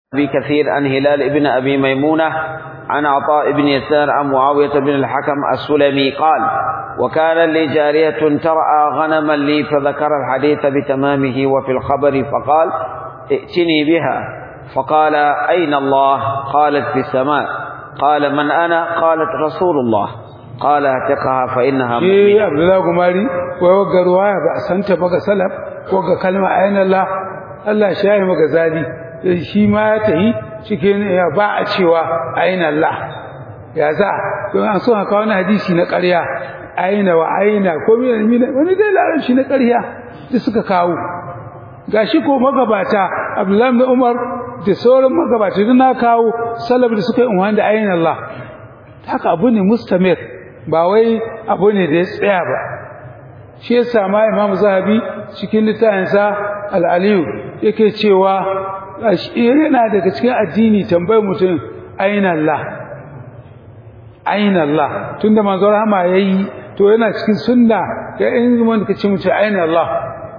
أبي كثير عن هلال ابن أبي ميمونة عن عطاء بن يسار عن معاوية بن الحكم السلمي قال وكان لي جارية ترعى غنما لي فذكر الحديث بتمامه وفي الخبر فقال ائتني بها فقال أين الله قالت في السماء قال من أنا قالت رسول الله قال اعتقها فإنها shi abdullahi gumari wai wagga ruwaya ba a santa ba ga salaf ko ga kalma ayin Allah Allah shi yayi maka zali shi ma ya tahi cikin ya ba a cewa ayin Allah ya za don an so haka wani hadisi na ƙarya aina wa aina ko wani dai larabci na ƙarya da suka kawo gashi ko magabata Abdullahi ibn Umar da sauran magabata duk na kawo salaf da suka yi unwan da ayin Allah haka abu ne mustamir ba wai abu ne da ya tsaya ba shi yasa ma Imam Zahabi cikin littafinsa Al-Aliyu yake cewa yana daga cikin addini tambayar mutum aina Allah aina Allah tunda manzon rahama yayi to yana cikin sunna ga in wanda kace mutum aina Allah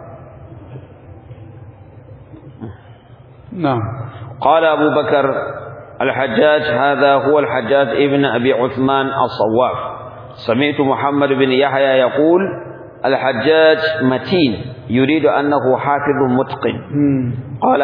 na'am قال أبو بكر الحجاج هذا هو الحجاج ابن أبي عثمان الصواف سمعت محمد بن يحيى يقول الحجاج متين يريد أنه حافظ متقن قال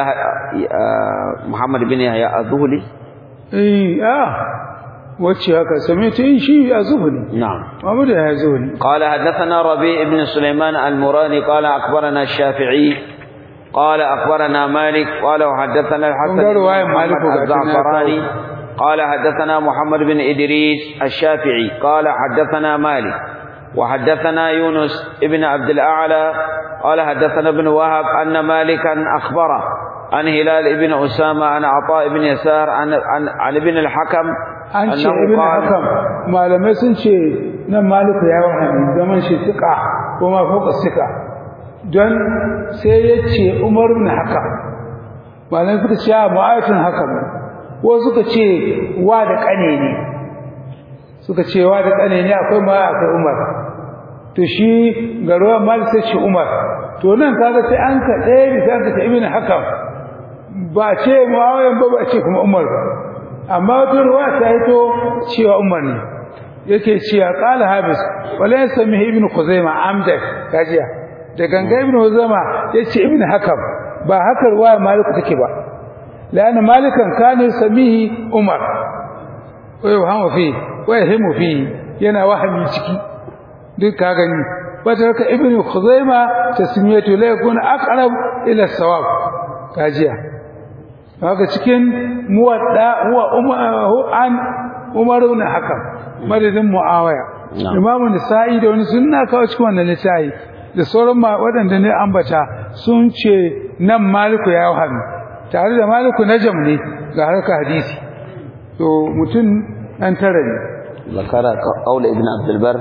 محمد بن يحيى الذهلي eh ah wacce haka same ta yin shi a zuhuri نعم Muhammad ya zuhuri قال حدثنا ربيع بن سليمان المراني قال أخبرنا الشافعي قال أخبرنا مالك قال وحدثنا الحسن قال بن رواية محمد مالك وقعدنا الزعفراني قال حدثنا محمد بن إدريس الشافعي قال حدثنا مالك وحدثنا يونس ابن عبد الأعلى قال حدثنا ابن وهب أن مالكا أخبره عن هلال ابن أسامة عن عطاء بن يسار عن, عن, عن ابن الحكم an ce أنه ibn قال hakam malamai sun ce nan maliku ya wahani zaman shi suka ko ma fauka suka don sai ya ce umar ibn hakam malamai suka ce a ma'aikatan hakam ko suka ce wa da kane ne suka ce wa da kane ne akwai ma akwai umar to shi ga ruwan malik sai ce umar to nan kaga sai an ka ɗaya bisa ka ce ibn hakam ba ce muawiyan ba ba ce kuma umar ba amma wata ruwa ta hito cewa umar ne yake cewa qala habis wala yasmi ibn khuzaima amdak kajiya da ganga ibn khuzaima yace ibn hakam ba haka ruwa maliku take ba lana malikan kana samihi umar wa yuhamu fi wa yahimu fi yana wahami ciki duk ka gani wata ka ibn khuzaima tasmiyatu la yakun aqrab ila sawab kajiya haka cikin muwadda huwa an umar ibn hakam madadin muawiya Na'am. imam nisa'i da wani sunna kawo cikin wannan littafi da sauran ma waɗanda ne ambata sun ce nan maliku ya wahami tare da maliku najam ne ga harka hadisi to mutum dan tara ne ذكر قول ابن عبد البر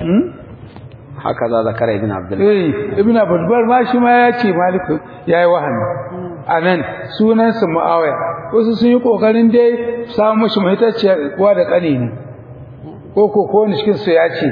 هكذا ذكر ابن عبد البر eh ibn abdulbar ma shi ma ya ce maliku yayi wahami anan sunansa muawiya wasu sun yi kokarin dai samu mashi mahitacciya wa da kane ne ko ko ko wani cikin su ya ce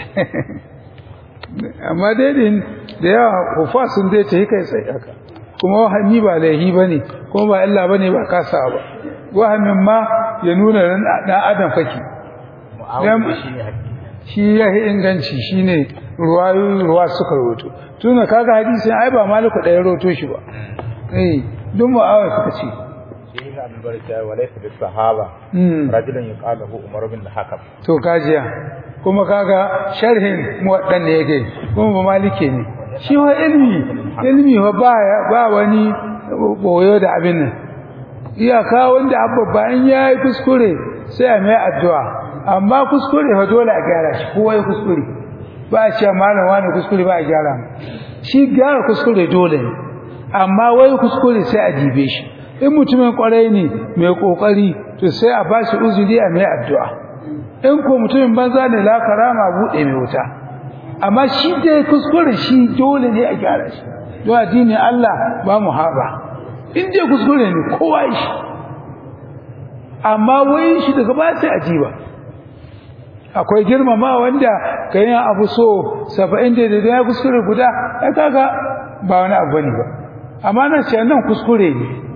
amma dai din da yawa kufa sun dai ta kai tsaye haka kuma wahami ba laihi bane kuma ba illa bane ba kasa ba wahamin ma ya nuna dan adam kake dan shi ya yi inganci shine ruwayoyi ruwa suka roto tuna kaga hadisin ai ba maliku ɗaya roto shi ba eh duk mu'awai suka ce شيخ عبد البر وليس بالصحابة Hmm. رجل يقال له عمر بن الحكم to kajiya kuma kaga sharhin muwaddan ne yake kuma ba malike ne shi wa ilmi ilmi wa ba ba wani boyo da abin nan iyaka wanda abba bayan yayi kuskure sai a mai addu'a amma kuskure fa dole a gyara shi kowa ya kuskure ba a cewa malam wani kuskure ba a gyara mu shi gyara kuskure dole ne amma wai kuskure sai a dibe shi in mutumin kwarai ne mai kokari to sai a bashi uzuri a mai addu'a in ko mutumin banza ne la karama bude mai wuta amma shi da kuskure shi dole ne a gyara shi to addini Allah ba mu haba in dai kuskure ne kowa yi shi amma wai shi daga ba sai ajiba akwai girmama wanda kayan abu so 70 da ya kuskure guda ai kaga ba wani abu ne ba amma na ce nan kuskure ne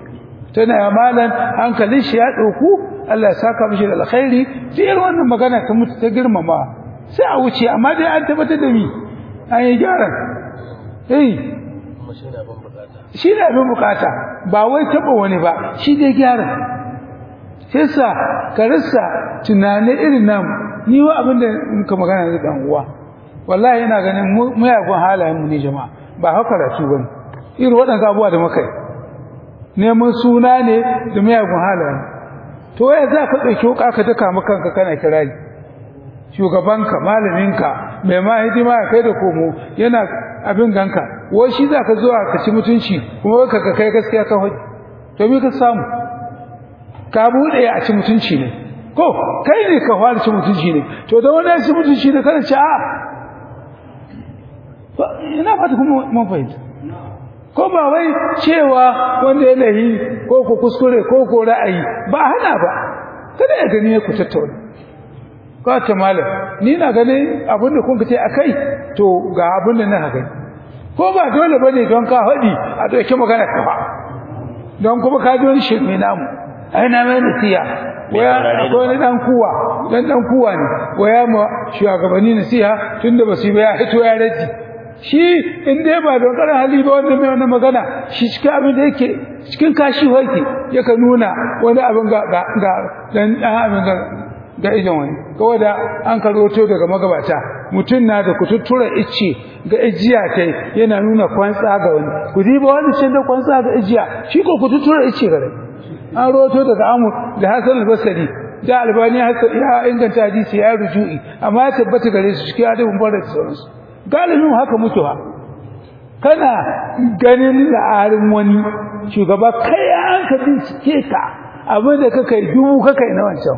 tana ya malan hankalin shi ya dauku Allah ya saka mishi da alkhairi sai wannan magana ta mutu ta girmama sai a wuce amma dai an tabbatar da mi an yi gyaran eh shi ne abin bukata ba wai taba wani ba shi dai gyara sai sa ka rasa tunanin irin namu ni wa abin da muka magana da dan uwa wallahi ina ganin muyagun halayen mu ne jama'a ba haka karatu bane irin waɗannan abubuwa da muka yi neman suna ne da muyagun halayen to waya za ka ɗauki wuka ka daka maka kanka kana kirari shugabanka malaminka mai ma hidima ya kai da komo yana abin ganka wai shi za ka zuwa ka ci mutunci kuma ka ka kai gaskiya ka hoji to me ka samu ka buɗe a ci mutunci ne ko kai ne ka fara ci mutunci ne to da wani ya ci mutunci ne kana ci a ina fata kuma mun fahimta ko ba wai cewa wanda ya lahi ko ku kuskure ko ko ra'ayi ba hana ba kada ya gani ku tattauna ka ta malam ni na ganin abin da kun ce akai to ga abin da na gani ko ba dole bane don ka hadi a dauke magana ka ba don kuma ka ji wani shirme namu ai na mai nasiya waya akwai wani dan kuwa dan dan kuwa ne waya ma shugabanni nasiha tunda basu yi ba ya hito ya raji shi in dai ba don karin hali ba wanda mai wannan magana shi cikin abin da yake cikin kashi hoki yaka nuna wani abin ga ga ga dan dan abin ga ga ijan wani kawai da an karoto daga magabata mutum na da kututtura icce ga ijiya kai yana nuna kwantsa ga wani ku diba wani shi da kwantsa ga ijiya shi ko kututtura icce gare an roto daga amu da hasan al-basri da albani ya inganta hadisi ya ruju'i amma ya tabbata gare su cikin adabin bar da sauransu galibin haka mutuwa kana ganin la'arin wani shugaba kai an ka bincike ka abin da ka kai dubu ka kai na wancan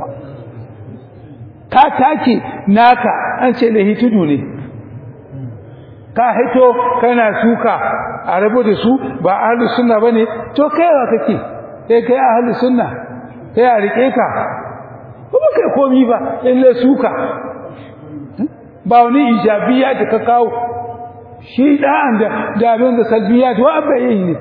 ka take naka an ce lahi tudu ne ka hito kana suka a rabu da su ba ahlus sunna bane to kai wa kake kai kai ahlus sunna kai a rike ka kuma kai komi ba illa suka ba wani ijabiya da ka kawo shi da'an da da abin da salbiya to abba yi ne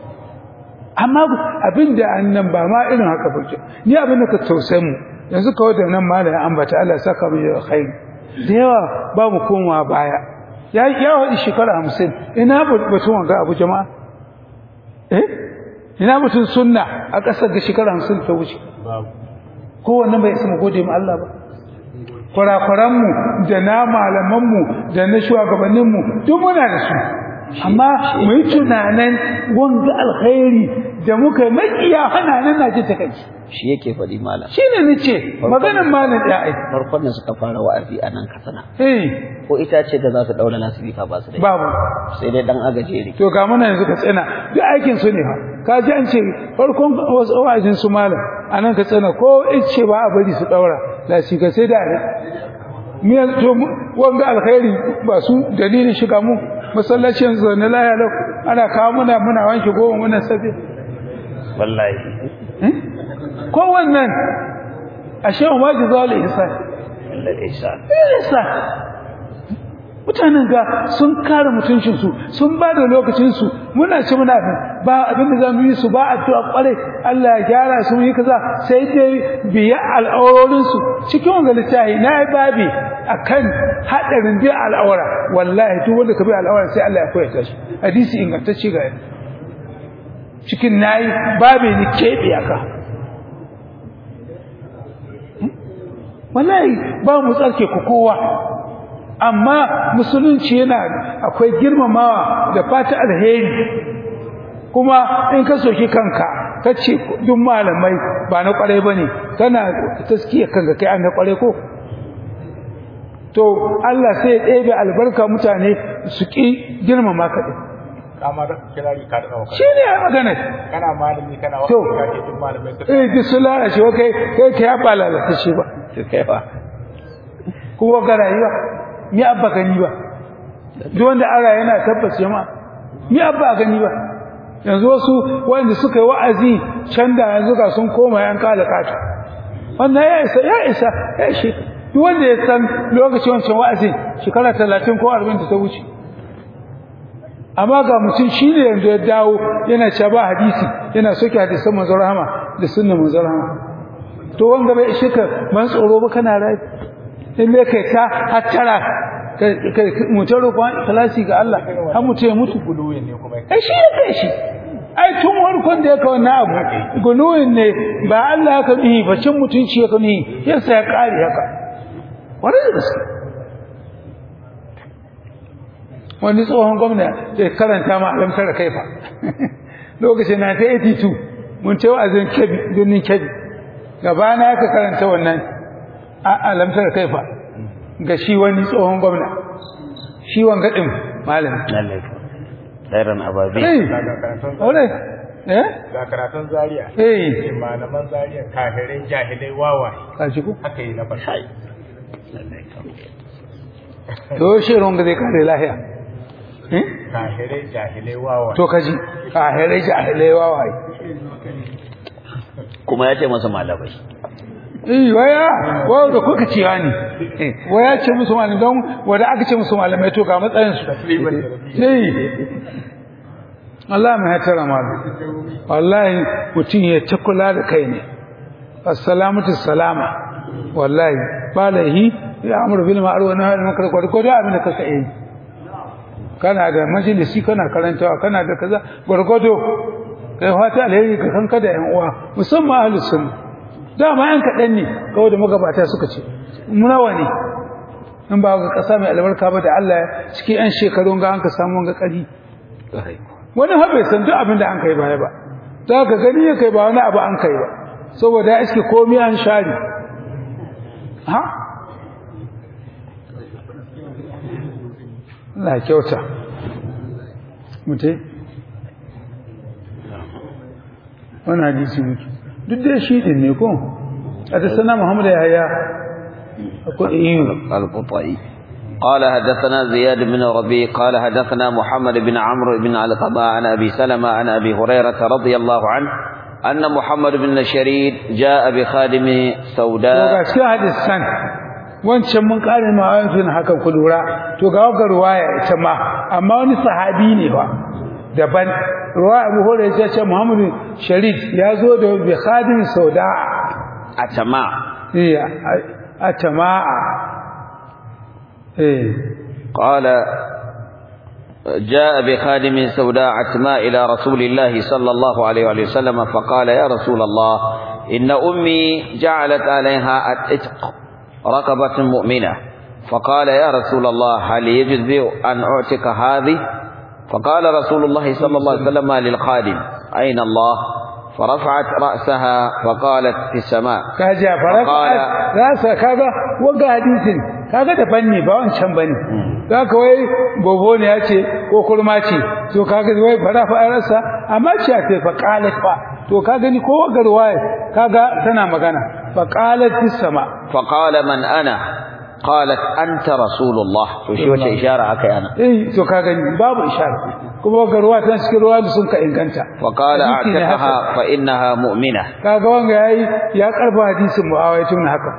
amma abin da annan ba ma irin haka ba ni abin da ka tausaye mu yanzu kawai da nan malai ambata Allah saka mu da khairi da yawa ba mu komawa baya ya ya wadi shekara 50 ina batun wanga abu jama'a eh ina batun sunna a kasar da shekara 50 ta wuce kowanne bai isa mu gode mu Allah ba kurakuranmu da na malamanmu da na shugabanninmu duk muna da su amma mu yi tunanin wanga alkhairi da muka makiya hana nan na ji takaici shi yake faɗi malam shi ne ni ce maganin malam ya ai farkon da suka fara wa'azi a nan katsina eh ko ita ce da za su daura lasifika ba su da babu sai dai dan agajeri to ga muna yanzu ka tsina duk aikin su ne fa ka ji an ce farkon wasu wa'azin su malam a nan ka tsina ko ce ba a bari su daura lasifika sai da miyan to wanga alkhairi ba su dalilin shiga mu masallaci yanzu na laya lau ana kawo muna muna wanke goma muna sabe wallahi ko wannan ashe ma ji zalil ihsan illa ihsan ihsan mutanen ga sun kare mutuncinsu sun ba da lokacinsu muna ci muna ba abin da za mu yi su ba addu'a kware Allah ya gyara su mu yi kaza sai dai biya al'aurorinsu cikin wanga littafi na yi babi akan hadarin biya al'aura wallahi duk wanda ka bi al'aura sai Allah ya koya shi hadisi ingantacce ga cikin nayi babi ni kebe aka wallahi ba mu tsarke ku kowa amma musulunci yana akwai girmamawa da fata alheri kuma in ka soki kanka kace duk malamai ba na kwarai bane kana taskiya kanka kai an na kwarai ko to Allah sai ya ɗebe albarka mutane su ki girmama ka din kamar kirari ka da shi ne ya magana kana malami kana To. wani ka ce duk malamai su eh duk sun lalace wa kai kai kai ba lalata shi ba to kai ba kuma ga rayuwa ni abba gani ba duk wanda ara yana tabbas jama'a ni abba gani ba yanzu wasu wanda suka yi wa'azi can da yanzu ga sun koma yan kala kata wannan ya isa ya isa ya shi duk wanda ya san lokacin wancan wa'azin shekara talatin ko arba'in da ta wuce amma ga mutum shi ne yanzu ya dawo yana cewa ba hadisi yana soke hadisan manzon rahama da sunnan manzon rahama to wanga bai ishe ka man tsoro ba kana rai in me kai ta hattara kai mutum roƙon ikhlasi ga Allah har mutum ya mutu guluwi ne kuma ai shi ya kai shi ai tun farkon da ya kawo na abu gunuwin ne ba Allah ya kaɗi ba cin mutunci ya kaɗi yasa ya ƙari haka wani da gaske wani tsohon gwamna ya karanta ma alamtar da kaifa lokacin na ta 82 mun ce wa'azin kebi birnin kebi gaba na ka karanta wannan alamtar da kaifa ga shi wani tsohon gwamna shi wangaɗin malam lallai ɗairan ababi Ore, eh? ga karatun zaria Eh, malaman zaria kafirai jahilai wawaye ka ji ku? haka yi na farko To shi ronga zai kare lahiya. Eh? kafirai jahilai wawaye To ka ji, kahirai jahilai wawaye. kuma ya ce masa malamai Eh, waya, waya da kuka cewa ne. Waya ce musu malamai don wanda aka ce musu malamai to ga matsayin su. Eh. Allah mai hatara malu. Wallahi mutum ya ta kula da kai ne. Assalamatu salama. Wallahi ba lahi ya amuru bil ma'ruf wa nahy anil munkar ko da abin da kaka yi. Kana da majalisi kana karantawa kana da kaza gurgudo kai fata alheri ka kanka da yan uwa musamman ahlus sunna. dama yan kaɗan ne kawai da magabata suka ce nawa ne in ba ga ƙasa mai albarka ba da Allah cikin yan shekarun ga an ka samu ga ƙari wani ha bai san duk abin da an kai baya ba za ka gani ya kai ba wani abu an kai ba saboda ya iske komai an share ha Allah ya kyauta mutai wani hadisi muke duk dai shi din ne ko حدثنا محمد يحيى القطعي قال حدثنا زياد بن ربيع قال حدثنا محمد بن عمرو بن علقمة عن أبي سلمة عن أبي هريرة رضي الله عنه أن محمد بن شريد جاء بخادم سوداء cikin hadisan wancan mun kare ma wancan haka ku lura to ga ga ruwaya ita ma amma wani sahabi ne ba daban ruwaya Abu Hurairah ya ce Muhammad Sharid ya zo da bi khadim sauda أتماع eh atama'a eh قال جاء بخادم سوداء عتماء إلى رسول الله صلى الله عليه وآله وسلم فقال يا رسول الله إن أمي جعلت عليها الإتق رقبة مؤمنة فقال يا رسول الله هل يجزئ أن أعتق هذه فقال رسول الله صلى الله عليه وسلم للخادم أين الله فرفعت رأسها فقالت في السماء kaja faraka Faqala- rasa kaga waga hadisin kaga da fanni ba wancan bane zaka wai bobo ne yace ko kurma ce to kaga wai fara fa rasa amma ce ake fa qalat fa to kaga ni ko waga ruwaya kaga tana magana fa qalat fis sama فقال من أنا قالت أنت رسول الله وشي وش إشارة أكي أنا eh to kaga ni babu ishara kuma waga ruwaya tana cikin ruwaya da sun ka inganta وقال Hadisi ne haka. أعتقها فإنها مؤمنة kaga wanga yayi ya karba hadisin muawiya tun haka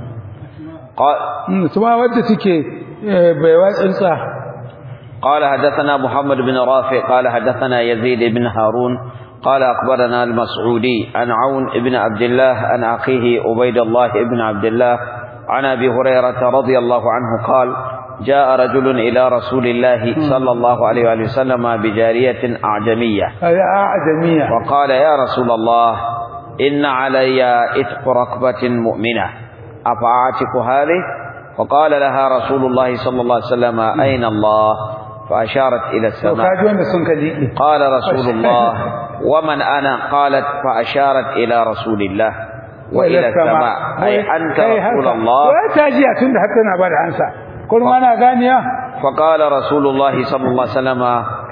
قال, Mm, kuma wadda take eh, bai watsinsa قال حدثنا محمد بن رافع قال حدثنا يزيد بن هارون قال أخبرنا المسعودي عن عون بن عبد الله عن أخيه عبيد الله بن عبد الله عن أبي هريرة رضي الله عنه قال جاء رجل إلى رسول الله صلى الله عليه وآله وسلم بجارية أعجمية هذا أعجمية وقال يا رسول الله إن علي إتق رقبة مؤمنة أفأعتق هذه فقال لها رسول الله صلى الله عليه وسلم أين الله فأشارت إلى to السماء kaji wanda sun ka liƙe قال رسول الله ومن أنا قالت فأشارت إلى رسول الله وإلى السماء أي أنت رسول الله wai ta jiya tun da haka na ba da ansa kuma ana ganiya فقال رسول الله صلى الله عليه وسلم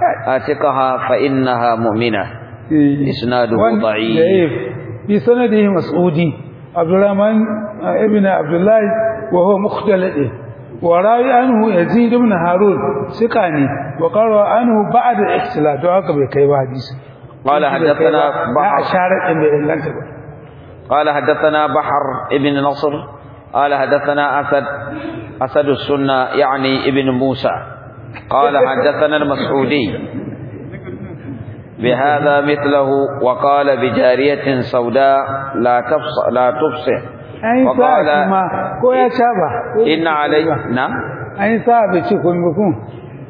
آتقها فإنها مؤمنة إسناده ضعيف في سنده مسعودي عبد الرحمن ابن عبد الله وهو مختلط وراوي عنه يزيد بن هارون ثقاني وقال عنه بعد الاختلاط وهكذا بكي حديث قال حدثنا بحر أشارت إن بإنجلت قال حدثنا بحر ابن نصر قال حدثنا أسد أسد السنة يعني ابن موسى قال حدثنا المسعودي بهذا مثله وقال بجارية سوداء لا تفصح لا تفصح an yi sa'a وقال shi ma ko ya caba إن علي نعم an yi sa'a bai ce kun ba kun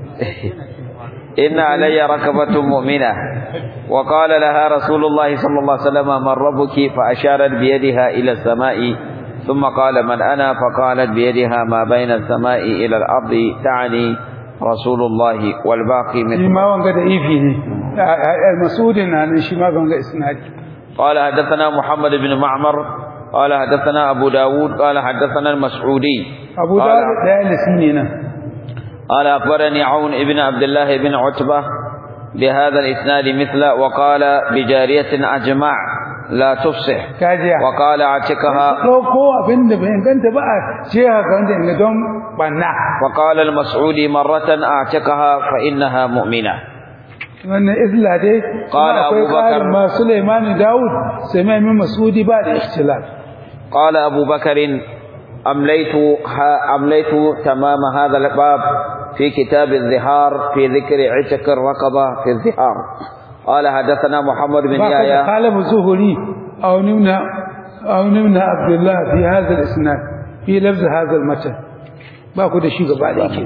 إن علي ركبة مؤمنة وقال لها رسول الله صلى الله عليه وسلم من ربك فأشارت بيدها إلى السماء ثم قال من أنا فقالت بيدها ما بين السماء إلى الأرض تعني رسول الله والباقي shi مثل ma wanga da ifi ne masudin na nan shi ma wanga isnadi قال حدثنا محمد بن معمر قال حدثنا أبو داود قال حدثنا المسعودي abu da قال, da ya lisi ne nan قال أخبرني عون ابن عبد الله بن عتبة بهذا الإسناد مثله وقال بجارية أجمع لا تفصح kajiya وقال اعتقها ɗauko abin da bai inganta ba a ce haka wanda inga don banna وقال المسعودي مرة اعتقها فإنها مؤمنة wannan isla dai Qala kuma akwai Abu Bakar. ƙarin ma Sulaiman Dawud sai mai min Masudi ba da ikhtilaf قال أبو بكر أمليت ها أمليت تمام هذا الباب في كتاب الظهار في ذكر عتق الرقبة في الظهار قال حدثنا محمد بن ba ka da يحيى qalab zuhuri aw nimna aw nimna Abdullah fi hadha al-isnad fi lafz hadha al-matan ba ku da shi gaba da yake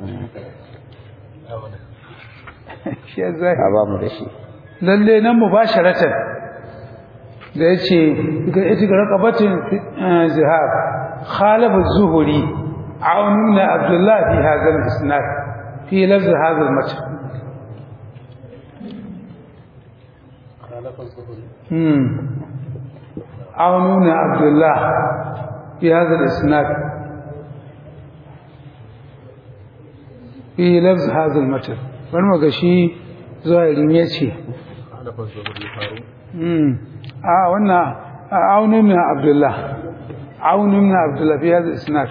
shi ya zai أبا مدشي lalle nan mubasharatan da yace ga ita ga raqabatin eh, zihab khalaf az-zuhri aununa abdullah fi hadha al-isnad fi lafz hadha al-matan hmm aununa abdullah fi hadha al-isnad fi lafz hadha al-matan bari mu ga shi zahiri ne ce Hmm. a wannan aunin min abdullah aunin min abdullah fi hadha isnad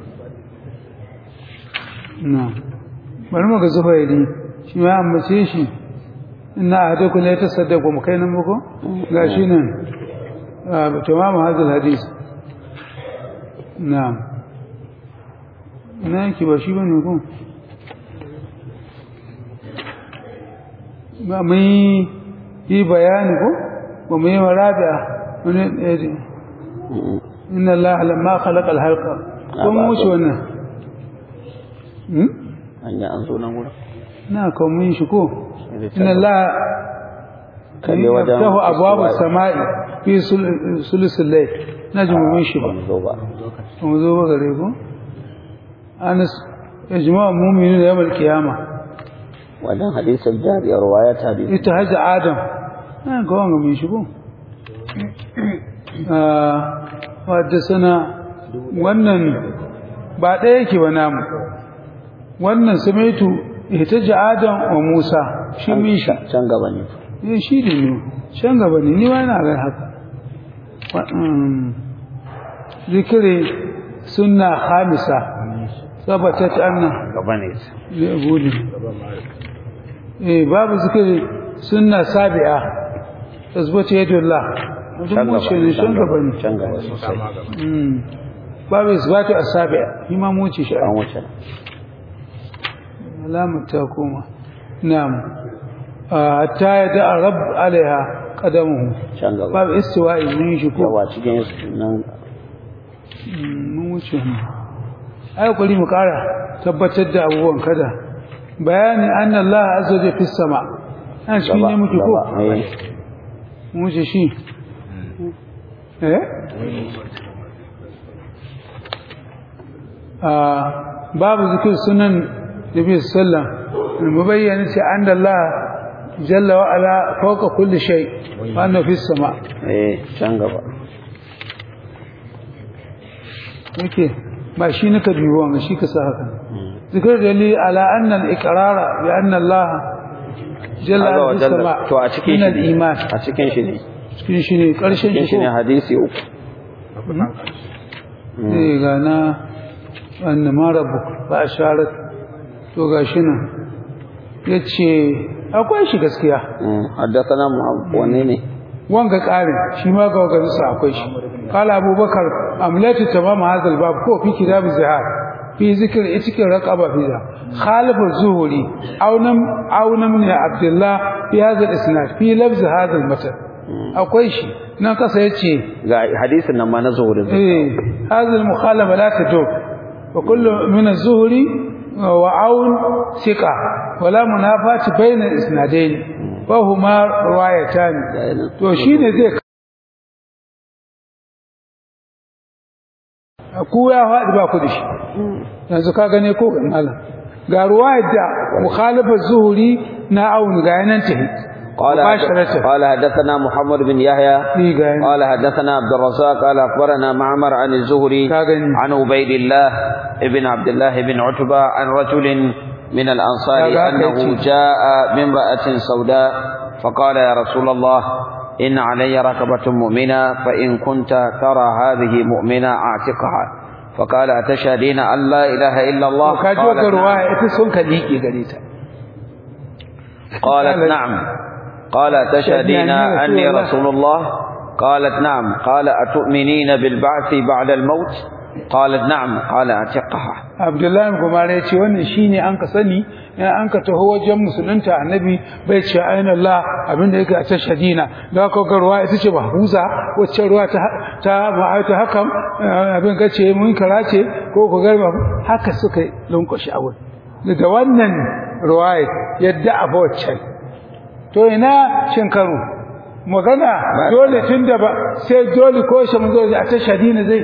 na bari mu ga zubairi shi ma ambace shi inna ahadakum la yatasaddaqu mu kai nan muko gashi nan ah, tamam hadha alhadith na'am na ki ba shi bane ko ba mun yi bayani ko ba mu yi marabi'a wani ɗaya ne inna Allah lamma khalaqa al-halqa ko mu wuce wannan hmm أن يأنزل نقول na ko mun shi ko inna Allah Kalli wajen yaftahu abwaab istiwa'i. as-sama'i fi sulusul layl najmu mun shi ba زوبا mu zo ba gare ko anas yajma'u mu'minuna yawm al-qiyamah وجن حديث الجارية رواية حديث ita hajji adam na ga wanga mai shigo wadda sana wannan ba ɗaya yake ba namu wannan samaitu ita ji adam wa musa shi min shi can gaba ne eh shi ne ne can gaba ne ni ma na ga haka Wa- mm, zikiri sunna hamisa sabatat anna gaba ne zai bude eh babu zikiri sunna sabi'a tasbata yadullah can mutum gaba wuce ne shan gaba ne can gaba sosai Mm. babu isbatu asabi'a shi ma mu wuce shi an wuce alamar ta koma na'am hatta ya da rabb alaiha qadamuhu can gaba babu istiwa'i mun shi ko yawa cikin nan Mm, mun wuce mu ai kuri mu kara tabbatar da abubuwan kada bayani anna Allah azza wa jalla fis sama an shi ne muke ko gaba eh mun wuce shi eh ah babu zikir sunan nabi sallam mubayyana ce anna Allah jalla wa ala fawqa kulli shay wa anna fis sama eh can gaba yake ba shi nika dubo ga shi ka sa haka zikir dalil ala anna al-iqrara bi anna Allah jalla Azza wa wa jalla. sama to a cikin min shi al-iman a cikin shi ne cikin shi ne karshen cikin shi shi ne ko hadisi uku eh ga na anna ma rabbuk ba asharat to ga shi nan yace akwai shi gaskiya Mm, haddathana Muhammad wanne ne wanga ƙarin shi ma ga wanga bisa akwai shi qala abubakar amlatu tamam hadal bab ko fi kitab zihar fi zikr cikin raqaba fi da khalifu zuhuri aunam aunam ne abdullah fi hadha al-isnad fi lafz hadha al-matan akwai shi nan kasa yace ga hadisin nan ma na zuhurin eh hadha al-mukhalafa la tadur wa kullu min az-zuhri wa aun thiqa wala munafati bayna al-isnadayn wa huma riwayatan to shine zai ku ya faɗi ba ku da shi yanzu ka gane ko ga malam ga ruwayar da mukhalifa zuhuri na aun ga yanan tahi قال قال حدثنا محمد بن يحيى قال حدثنا عبد الرزاق قال اخبرنا معمر عن الزهري عن عبيد الله ابن عبد الله بن عتبة عن رجل من الأنصار أنه جاء بامرأة سوداء فقال يا رسول الله إن علي ركبة مؤمنة فإن كنت ترى هذه مؤمنة أعتقها فقال أتشهدين أن لا إله إلا الله قالت نعم قالت نعم قال أتشهدين أني رسول الله قالت نعم قال أتؤمنين بالبعث بعد الموت قالت نعم قال أعتقها عبد الله بن عمر yace wannan shine an ka sani in an ka taho wajen musulunta annabi bai ce aina Allah abinda yake a tashhadina da ka ga ruwa ita ce mahfuza wacce ruwa ta ta ma'ayatu hakam abin ka ce mun karace ko ku garba haka suka lunkushi awul da wannan ruwaya yadda a waccan to ina shin karo magana dole tunda ba sai dole ko shi mun zo a tashhadina zai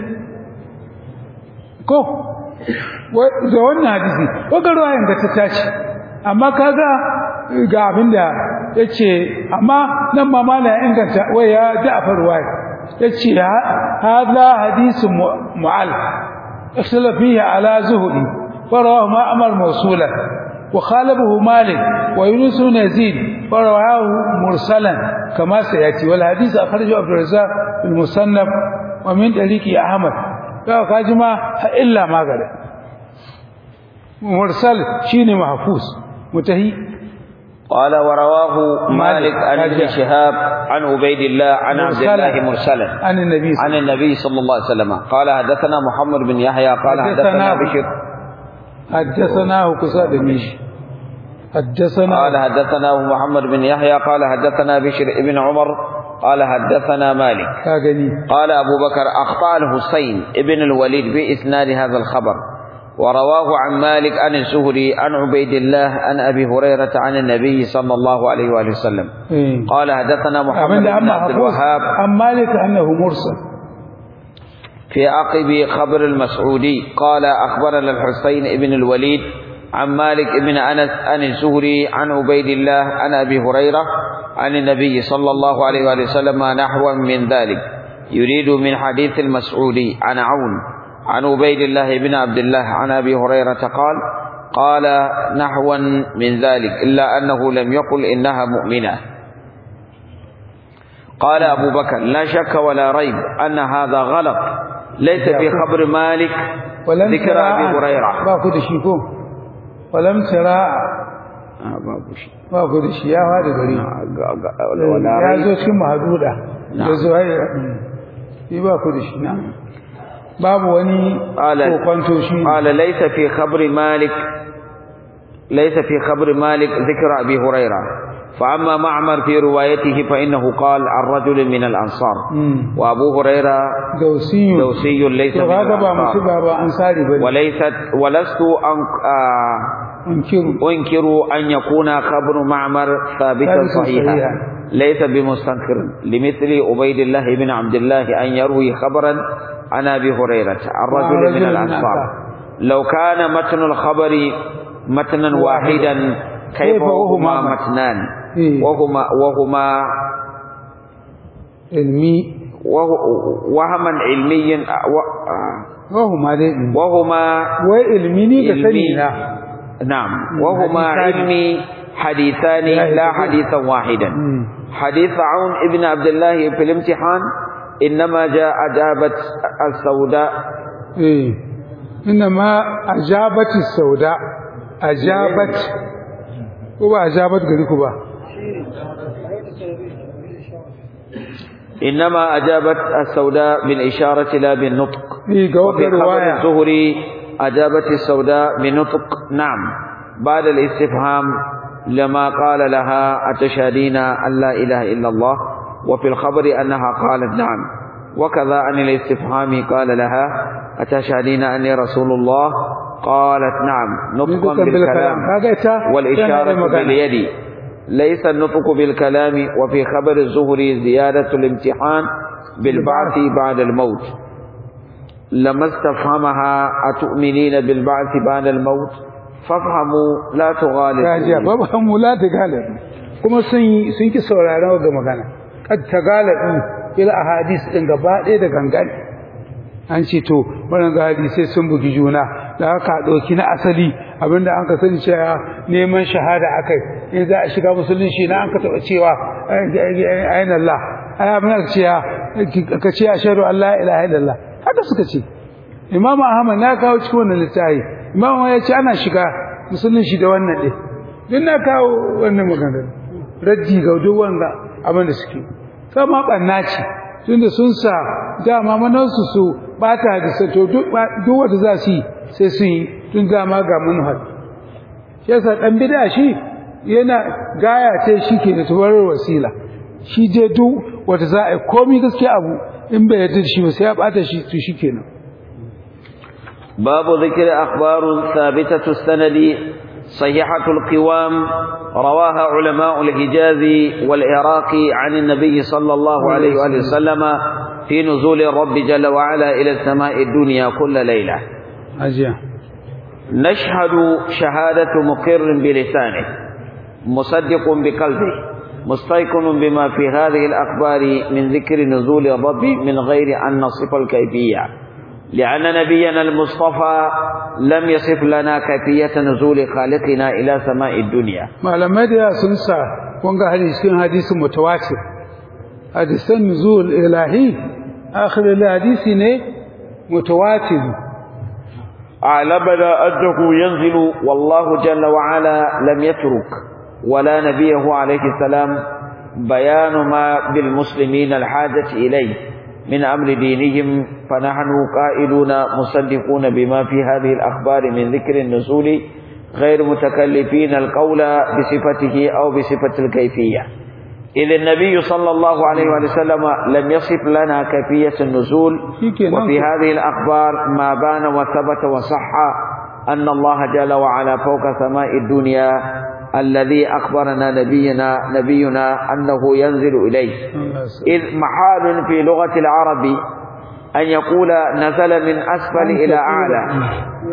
ko da wannan hadisi kaga ruwayan da ta tashi amma kaga ga abinda yace amma nan ma mala ya inganta wai ya da'afa ruwaya yace hada hadisun mu'al ikhtala fihi ala zuhri farawahu ma'mar mawsulan wa khalabahu malik wa yunus ibn yazid farawahu mursalan kama sayati wal hadith akhrajahu abdur razzaq fil musannaf wa min tariqi ahmad kaga kaji ma illa magare mursal shine mahfuz mutahi قال ورواه مالك عن ابن شهاب عن عبيد الله عن عبد الله مرسلا عن النبي عن النبي صلى الله عليه وسلم قال حدثنا محمد بن يحيى قال حدثنا بشر حدثناه كساد مش حدثنا قال حدثنا محمد بن يحيى قال حدثنا بشر ابن عمر قال حدثنا مالك قال أبو بكر أخطأ الحسين ابن الوليد بإسناد هذا الخبر ورواه عن مالك عن الزهري عن عبيد الله عن أبي هريرة عن النبي صلى الله عليه وآله وسلم قال حدثنا محمد بن عبد الوهاب عن مالك أنه مرسل في عقب خبر المسعودي قال أخبرنا الحسين ابن الوليد عن مالك بن أنس عن الزهري عن عبيد الله عن أبي هريرة عن النبي صلى الله عليه وآله وسلم نحوا من ذلك يريد من حديث المسعودي عن عون عن عبيد الله بن عبد الله عن أبي هريرة قال قال نحوا من ذلك إلا أنه لم يقل إنها مؤمنة قال أبو بكر لا شك ولا ريب أن هذا غلط ليس في خبر مالك ذكر أبي هريرة باكو دشيكو ولم ترى babu da shi ya fada gari ya zo cikin mahaduda ya zo yi ba ku da shi na babu wani kokwanto shi qala laysa fi khabri malik laysa fi khabri malik dhikra abi huraira فأما معمر في روايته فإنه قال عن رجل من الأنصار وأبو هريرة دوسي دوسي ليس من الأنصار وليست ولست أن آه أنكر أنكر أن يكون خبر معمر ثابتا صحيحا ليس بمستنكر لمثل عبيد الله بن عبد الله أن يروي خبرا عن أبي هريرة عن رجل من الأنصار لو كان متن الخبر متنا واحدا كيف وهما متنان وهما وهما علمي وهما علميا وهما وهما وعلمي كسنينا نعم وهما علمي حديثان لا حديثا واحدا حديث عون ابن عبد الله في الامتحان إنما جاء أجابت السوداء إيه إنما أجابت السوداء أجابت وما أجابت قريكوا إنما أجابت السوداء بالإشارة لا بالنطق إيه وفي خبر الزهري أجابت السوداء بنطق نعم بعد الاستفهام لما قال لها أتشهدين أن لا إله إلا الله وفي الخبر أنها قالت نعم وكذا عن الاستفهام قال لها أتشهدين أني رسول الله قالت نعم نطقا بالكلام والإشارة باليد ليس النطق بالكلام وفي خبر الزهري زيادة الامتحان بالبعث بعد الموت لما استفهمها أتؤمنين بالبعث بعد الموت فافهموا لا تغالبوا فافهموا لا تغالبوا kuma sun sun ki sauraron ga magana kad tagalabi ila ahadis din gaba ɗaya da gangan an ce to wannan ga hadisai sun bugi juna da haka ɗauki na asali abinda an ka sani cewa neman shahada akai in za a shiga musulunci na an ka taɓa cewa ayin Allah ai abin da cewa ka ce ashhadu an la ilaha illallah haka suka ce Imam Ahmad na kawo cikin wannan littafi Imam ya ce ana shiga musulunci da wannan ɗin duk na kawo wannan magana raddi ga duk wanda abin da suke sama ɓanna ce tunda sun sa dama manansu su bata da sato duk wanda za su yi sai sun yi tun dama ga manuhar shi yasa dan bid'a shi yana gaya ce shi ke da tabarar wasila shi je duk wanda za a yi komai gaskiya abu in bai yarda shi ba sai ya bata shi to shikenan باب ذكر أخبار ثابتة السند صحيحة القوام رواها علماء الحجاز والعراق عن النبي صلى الله عليه وآله وسلم في نزول الرب جل وعلا إلى السماء الدنيا كل ليلة أجيا نشهد شهادة مقر بلسانه مصدق بقلبه مستيقن بما في هذه الأخبار من ذكر نزول الرب من غير أن نصف الكيفية لأن نبينا المصطفى لم يصف لنا كيفية نزول خالقنا إلى سماء الدنيا ما لما دي سنسا وانغا حديث حديث متواتر حديث النزول الإلهي آخر الحديث نه متواتر أعلمنا أنه ينزل والله جل وعلا لم يترك ولا نبيه عليه السلام بيان ما بالمسلمين الحاجة إليه من أمر دينهم فنحن قائلون مصدقون بما في هذه الأخبار من ذكر النزول غير متكلفين القول بصفته أو بصفة الكيفية إذ النبي صلى الله عليه وسلم لم يصف لنا كيفية النزول وفي هذه الأخبار ما بان وثبت وصح أن الله جل وعلا فوق سماء الدنيا الذي أخبرنا نبينا نبينا أنه ينزل إليه إذ محال في لغة العرب أن يقول نزل من أسفل إلى أعلى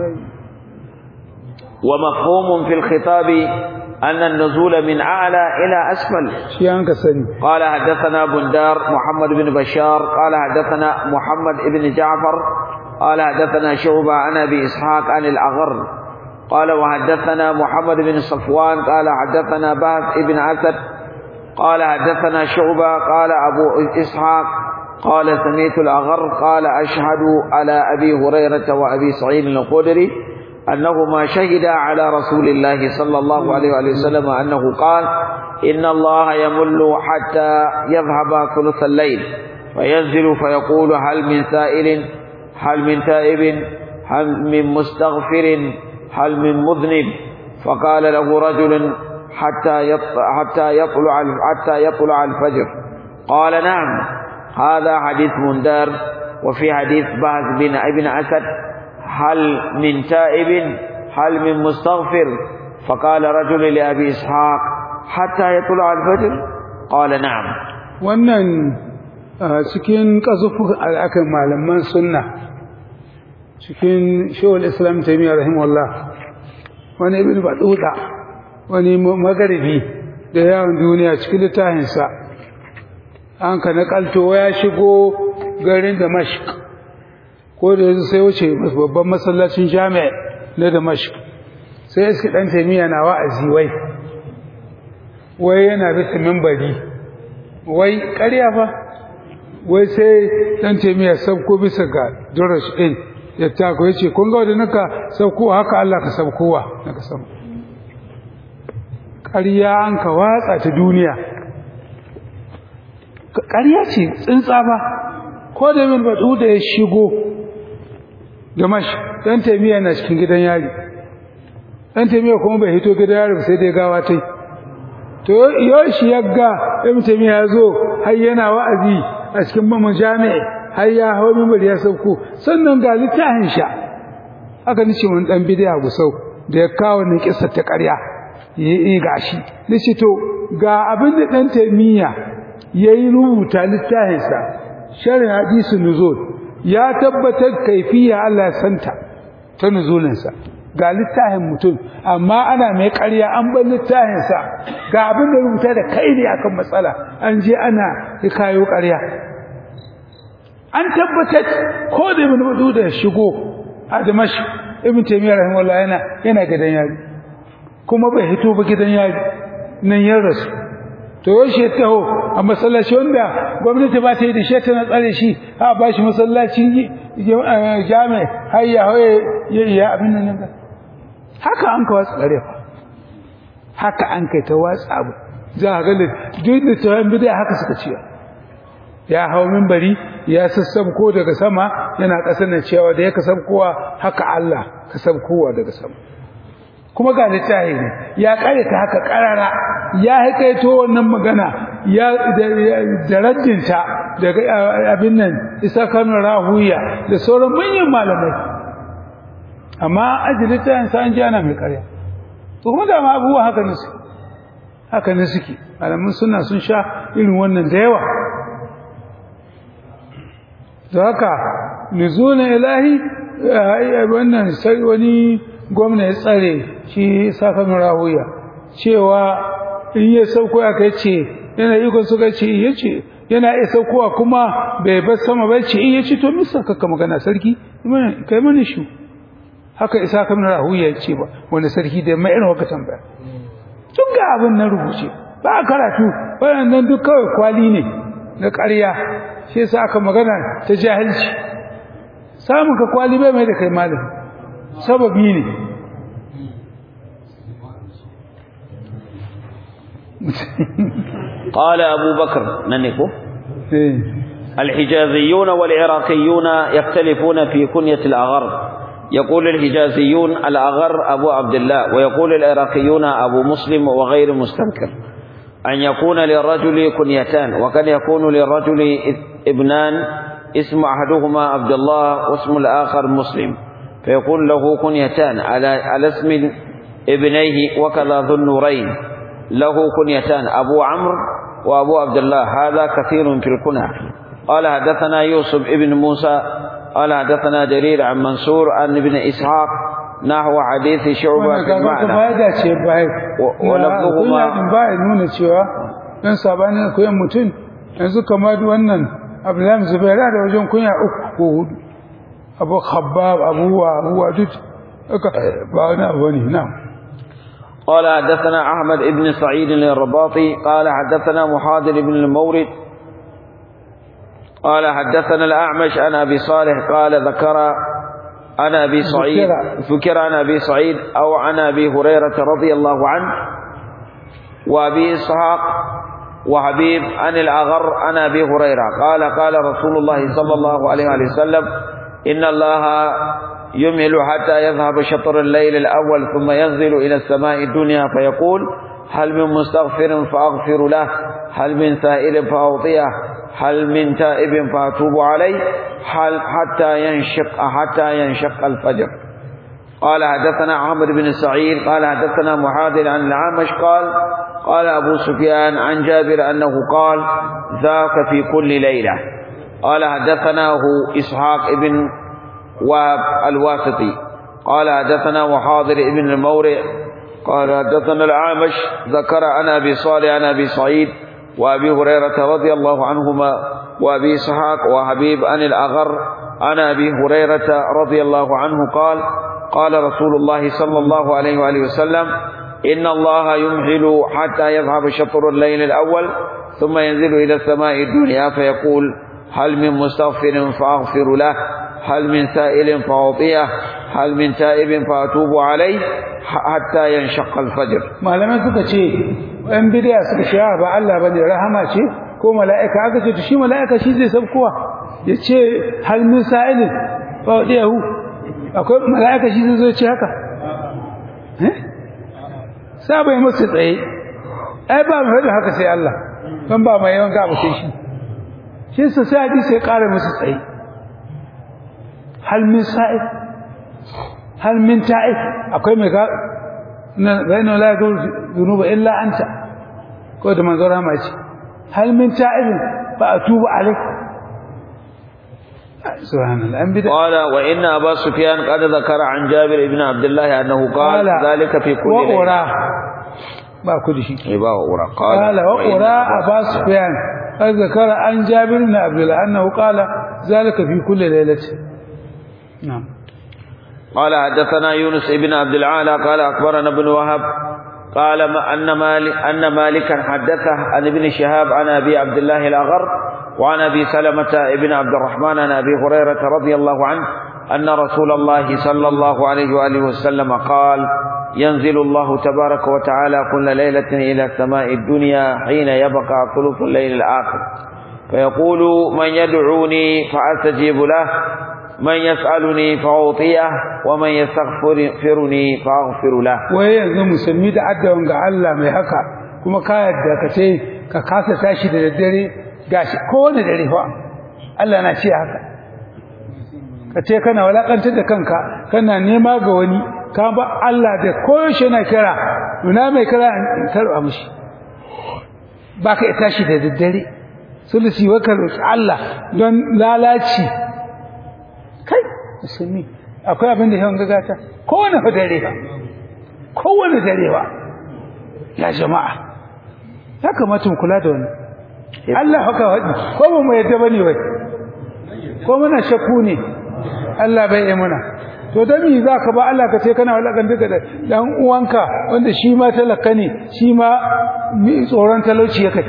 ومفهوم في الخطاب أن النزول من أعلى إلى أسفل قال حدثنا بندار محمد بن بشار قال حدثنا محمد بن جعفر قال حدثنا شعبة عن أبي إسحاق عن الأغر قال وحدثنا محمد بن صفوان قال حدثنا بهز بن أسد قال حدثنا شعبة قال أبو إسحاق قال سميت الأغر قال أشهد على أبي هريرة وأبي سعيد الخدري أنهما شهدا على رسول الله صلى الله عليه وسلم أنه قال إن الله يمل حتى يذهب ثلث الليل فينزل فيقول هل من سائل هل من تائب هل من مستغفر هل من مذنب فقال له رجل حتى حتى يطلع حتى يطلع الفجر قال نعم هذا حديث مندار وفي حديث بهز بن ابن اسد هل من تائب هل من مستغفر فقال رجل لابي اسحاق حتى يطلع الفجر قال نعم wannan cikin kazufu akan malaman sunna cikin shawul islam taimiyya rahimahullah wani ibn baduda wani magaribi da yawon duniya cikin littafinsa an ka nakalto ya shigo garin damashq ko da yanzu sai wuce babban masallacin jami'a na damashq sai iski dan taimiyya na wa'azi wai wai yana bisa mimbari wai ƙarya fa wai sai dan taimiyya sabko bisa ga durash din ya tako ya ce kun ga wadda naka saukowa haka Allah ka saukowa naka sauko ƙarya an ka watsa ta duniya ƙarya ce tsintsa ba ko da min baɗu da ya shigo Damash dan taimiya na cikin gidan yari dan taimiya kuma bai hito gidan yari sai dai gawa tai to yau shi yagga ibn taimiya ya zo har yana wa'azi a cikin mamun jami'i har ya hawo mimbar ya sauko sannan ga littafin sha aka nice wani dan bidiya gusau da ya kawo ne kissa ta ƙarya yi gashi nace to ga abin da dan taimiya yayi rubuta littafin sa sharh hadisi nuzul ya tabbatar kaifiya Allah ya santa ta nuzulin sa ga littafin mutum amma ana mai ƙarya an bar littafin sa ga abin da rubuta da kai ne akan matsala an je ana kayo ƙarya an tabbatar ko da ibn Mas'ud da shigo a Damash ibn Taymiyyah rahimahullah yana yana gidan yari kuma bai hito ba gidan yari nan ya rasu to yaushe taho a masallaci wanda gwamnati ba ta yi da shi na tsare shi a ba shi masallacin jami har ya hoye ya iya abin nan ga haka an ka watsa tsare fa haka an kai ta watsa abu za a ga duk da tawon bidai haka suka ciya ya hau minbari ya sassabko daga sama yana ƙasar na cewa da ya kasabkowa haka Allah kasabkowa daga sama kuma ga littafi ne ya kare ta haka karara ya haikaito wannan magana ya darajinta daga abin nan isa kanu rahuya da sauran manyan malamai amma ajili ta sa an ji ana mai karya to kuma da ma abubuwa haka ne haka ne suke malamin suna sun sha irin wannan da yawa da haka nuzulun ilahi wannan sai wani gwamna ya tsare shi saka rahuya cewa in ya sauko aka ce yana iko suka ce yace yana iya saukowa kuma bai bar sama ba ce in yace to misa kaka magana sarki kai mani shi haka isa kan rahuya ya ce ba wanda sarki da mai irin waka tambaya duk ga abin na rubuce ba karatu wannan duk kawai kwali ne na ƙarya shi yasa aka magana ta jahilci samun ka kwali bai mai da kai malami sababi ne قال أبو بكر ننكو الحجازيون والعراقيون يختلفون في كنية الأغر يقول الحجازيون الأغر أبو عبد الله ويقول العراقيون أبو مسلم وغير مستنكر أن يكون للرجل كنيتان وقد يكون للرجل ابنان اسم أحدهما عبد الله واسم الآخر مسلم فيكون له كنيتان على على اسم ابنيه وكذا ذو النورين له كنيتان أبو عمرو وأبو عبد الله هذا كثير في الكنى قال حدثنا يوسف ابن موسى قال حدثنا جرير عن منصور عن ابن إسحاق نحو حديث شعبة بالمعنى ولفظهما باي nuna cewa dan sabanin koyan mutum yanzu kamar wannan Abdullahi Zubair da wajen kunya uku ko hudu Abu Khabbab Abu wa Abu Wadud ba wani abu ne na'am قال حدثنا أحمد بن سعيد الرباطي قال حدثنا محاضر بن المورد قال حدثنا الأعمش عن أبي صالح قال ذكر عن أبي سعيد ذكر عن أبي سعيد أو عن أبي هريرة رضي الله عنه وأبي إسحاق وحبيب عن الأغر عن أبي هريرة قال قال رسول الله صلى الله عليه وسلم إن الله يمهل حتى يذهب شطر الليل الأول ثم ينزل إلى السماء الدنيا فيقول هل من مستغفر فأغفر له هل من سائل فأعطيه هل من تائب فأتوب عليه هل حتى ينشق حتى ينشق الفجر قال حدثنا عمرو بن سعيد قال حدثنا محاذر عن العامش قال قال أبو سفيان عن جابر أنه قال ذاك في كل ليلة قال حدثناه إسحاق بن واب الواسطي قال حدثنا محاضر ابن المورع قال حدثنا العامش ذكر عن أبي صالح عن أبي سعيد وأبي هريرة رضي الله عنهما وأبي إسحاق وحبيب عن الأغر عن أبي هريرة رضي الله عنه قال قال رسول الله صلى الله عليه وآله وسلم إن الله يمهل حتى يذهب شطر الليل الأول ثم ينزل إلى السماء الدنيا فيقول هل من مستغفر فأغفر له هل من سائل فأعطيه هل من تائب فأتوب عليه حتى ينشق الفجر malamai suka ce ɗan bidiya suka ce ba Allah bane rahama ce ko mala'ika aka ce shi mala'ika shi zai sabkowa ya ce hal min sa'ilin fa wadiyahu akwai mala'ika shi zai zo ce haka eh sa bai musu tsaye ai ba mai haka sai Allah ban ba mai yawan gaba sai shi shi su sai hadisi ya ƙara musu tsaye hal min sa'id hal min ta'id akwai mai ga na bainu la yadur dhunuba illa anta ko da manzo rama ce hal min ta'id fa atubu alayk subhanallah an bida قال وإن أبا سفيان قد ذكر عن جابر بن عبد الله أنه قال ذلك في كل wa ليلة ura ba ku da shi إبا وأورا قال قال وإن وقرا أبا أبا سفيان قد ذكر عن جابر بن عبد الله أنه قال ذلك في كل ليلة نعم قال حدثنا يونس بن عبد العالى قال أخبرنا ابن وهب قال ما أن مالك أن مالكا حدثه عن ابن شهاب عن أبي عبد الله الأغر وعن أبي سلمة بن عبد الرحمن عن أبي هريرة رضي الله عنه أن رسول الله صلى الله عليه وآله وسلم قال ينزل الله تبارك وتعالى كل ليلة إلى السماء الدنيا حين يبقى ثلث الليل الآخر فيقول من يدعوني فأستجيب له من يسألني فأعطيه ومن يستغفرني فأغفر له wai yanzu musulmi da addawan ga Allah mai haka kuma ka yadda ka ce ka kasa tashi da daddare gashi kowane dare fa Allah na ce haka ka ce kana walakantar da kanka kana nema ga wani ka ba Allah da koyaushe na kira ina mai kira in karba mishi ba ka iya tashi da daddare sulusi wa ka roki Allah don lalaci kai musulmi akwai abin da yawan gagata kowane fa dare ba kowane dare ba ya jama'a ya kamata mu kula da wani Allah haka wadi ko ba mu yadda bane wai ko muna shakku ne Allah bai yi muna to dan me zaka ba Allah ka ce kana walakan duka da dan uwanka wanda shi ma talaka ne shi ma mi tsoron talauci ya kai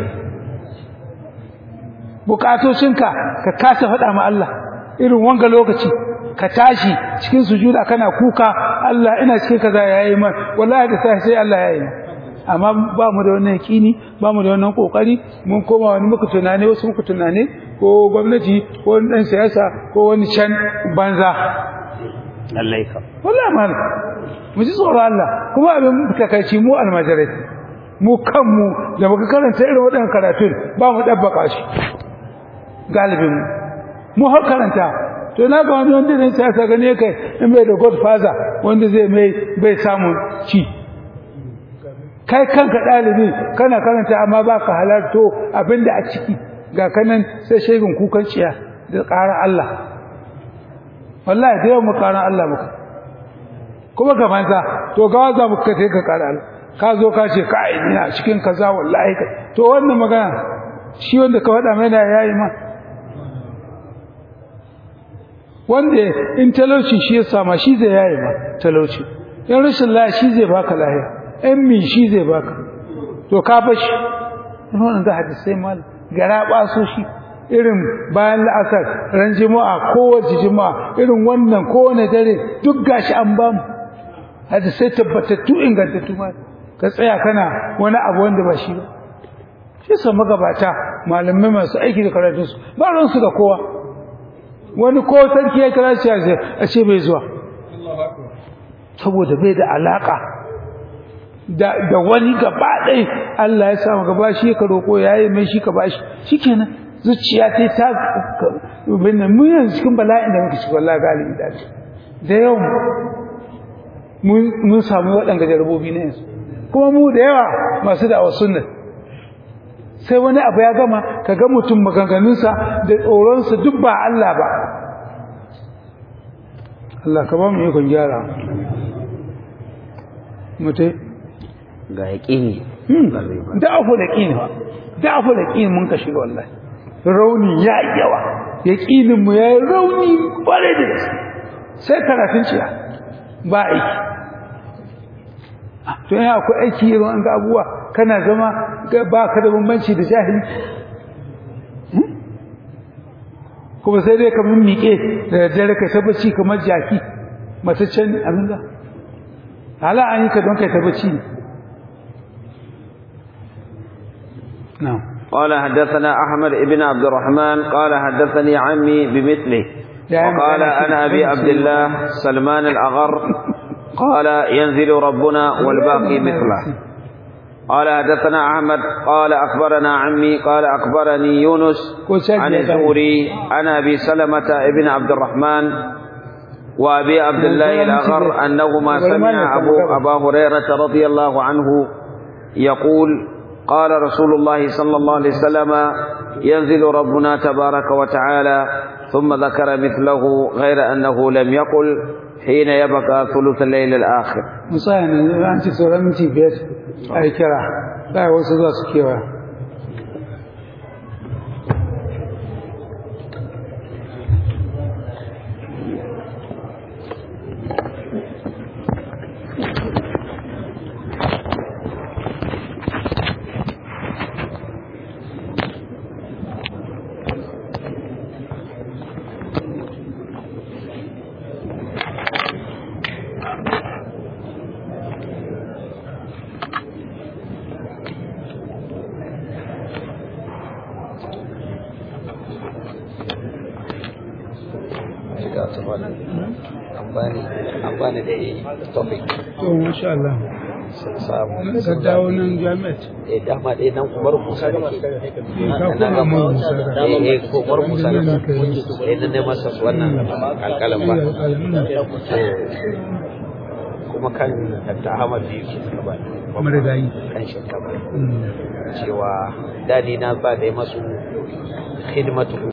bukatocinka ka kasa faɗa ma Allah irin wanga lokaci ka tashi cikin sujuda kana kuka Allah ina cikin kaza yayi man wallahi da sai sai Allah yayi amma ba mu da wannan yakini ba mu da wannan kokari mun koma wani muku tunane wasu muku tunane ko gwamnati ko wani dan siyasa ko wani can banza lallai ka wallahi mal mu ji tsoro Allah kuma abin takaici mu almajirai mu kanmu da muka karanta irin waɗannan karatun ba mu dabbaka shi galibin mu mu har karanta to na ga wani wanda ne sai ka gane kai in bai da godfather wanda zai mai bai samu ci kai kanka dalibi kana karanta amma baka halarto abinda a ciki ga kanan sai shegun kukan ciya da ƙara Allah wallahi da yawan mu ƙara Allah muka kuma ga manza to ga za mu kai ka ƙara Allah ka zo ka ce kai ina cikin kaza wallahi to wannan magana shi wanda ka faɗa mai da yayi ma wanda in talauci shi ya sama shi zai yayi ma talauci in rashin lafiya shi zai baka lafiya in min shi zai baka to ka bashi wannan da hadisi mal gara baso shi irin bayan la'asar ran juma'a kowace juma'a irin wannan kowane dare duk gashi an bamu hadisai tabbatattu ingantattu ma ka tsaya kana wani abu wanda ba shi ba shi sa magabata malamai masu aiki da karatunsu ba ransu da kowa wani ko sarki ya kira shi a ce bai zuwa saboda bai da alaka da da wani gaba ɗai Allah ya samu gaba shi ka roƙo yayi mai shi ka bashi shikenan zuciya ta ta binne mu yanzu cikin bala'in da muke cikin wallahi galibi da da yau mun samu waɗanda jarabobi na yanzu kuma mu da yawa masu da sunna sai wani abu ya gama ka ga mutum maganganunsa da tsoronsa duk ba Allah ba Allah ka ba mu ikon gyara mutai ga yaƙini da afu da ƙini ba da afu da ƙini mun ka shiga wallahi rauni ya yi yawa yaƙinin mu ya yi rauni ƙwarai da gaske sai karatun ciya ba aiki to yana akwai aiki irin an ga abubuwa kana zama ba ka da bambanci da jahili kuma sai dai kamar miƙe da daddare kai tabbaci kamar jaki mataccen abin da hala an yi ka don kai tabbaci نعم قال حدثنا أحمد بن عبد الرحمن قال حدثني عمي بمثله وقال أنا أبي عبد الله سلمان الأغر قال ينزل ربنا والباقي مثله قال حدثنا أحمد قال أخبرنا عمي قال أخبرني يونس عن الزهري عن أبي سلمة ابن عبد الرحمن وأبي عبد الله الأغر أنهما سمع أبو أبا هريرة رضي الله عنه يقول قال رسول الله صلى الله عليه وسلم ينزل ربنا تبارك وتعالى ثم ذكر مثله غير أنه لم يقل حين يبقى ثلث الليل الآخر مثلا أنت سورة من تبيت أي كرا لا وصل سكيوا an bani da topic to masha Allah sun samu ka dawo nan jami'at eh dama dai nan umar musa da ke ka kuma mun musa da eh eh ko umar musa da ke eh nan ne masa su wannan alƙalan ba kuma kan Dr. Ahmad biyu ke suka ba marigayi kan shekara cewa dadi na ba da masu khidmatu